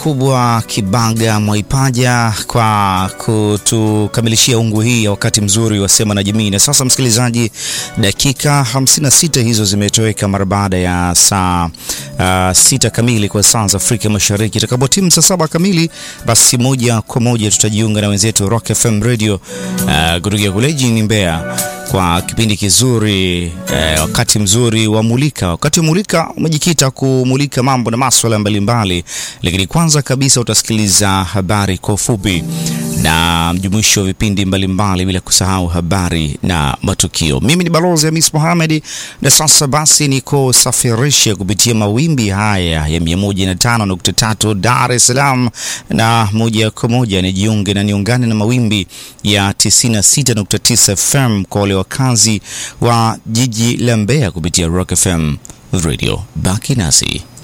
mkubwa Kibaga Mwaipaja kwa kutukamilishia ungu hii ya wakati mzuri wa Sema na Jamii. Na sasa, msikilizaji, dakika 56 hizo zimetoweka mara baada ya saa uh, sita kamili kwa saa za Afrika Mashariki. Itakapotimu saa saba kamili, basi moja kwa moja tutajiunga na wenzetu Rock FM Radio uh, kutoka kule jijini Mbeya kwa kipindi kizuri eh, wakati mzuri wa Mulika. Wakati wa Mulika umejikita kumulika mambo na maswala mbalimbali, lakini kwanza kabisa utasikiliza habari kwa ufupi na mjumuisho wa vipindi mbalimbali, bila kusahau habari na matukio. Mimi ni Balozi Hamis Mohamed, na sasa basi niko safirishe kupitia mawimbi haya ya 105.3 Dar es Salaam, na moja kwa moja nijiunge na niungane na mawimbi ya 96.9 FM kwa wale wakazi wa jiji la Mbeya kupitia Rock FM Radio. Baki nasi.